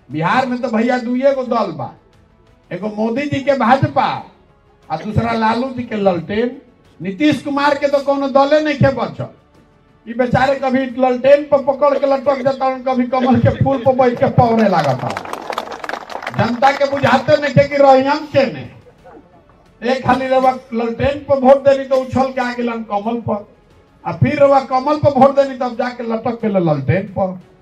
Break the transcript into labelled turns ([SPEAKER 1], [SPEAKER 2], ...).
[SPEAKER 1] बिहार में तो भैया दुइये गो दल बा एगो मोदी जी के भाजपा आ दूसरा लालू जी के ललटेन नीतीश कुमार के तो कोनो दले नहीं के बचल ई बेचारे कभी ललटेन पर पकड़ के लटक जाता हूँ कभी कमल के फूल पर बैठ के पौने लागता जनता के बुझाते नहीं के कि रहियम के ने एक खाली रवा ललटेन पर वोट देनी तो उछल के आ गेलन कमल पर आ फिर रवा कमल पर वोट देनी तब जाके लटक के ललटेन पर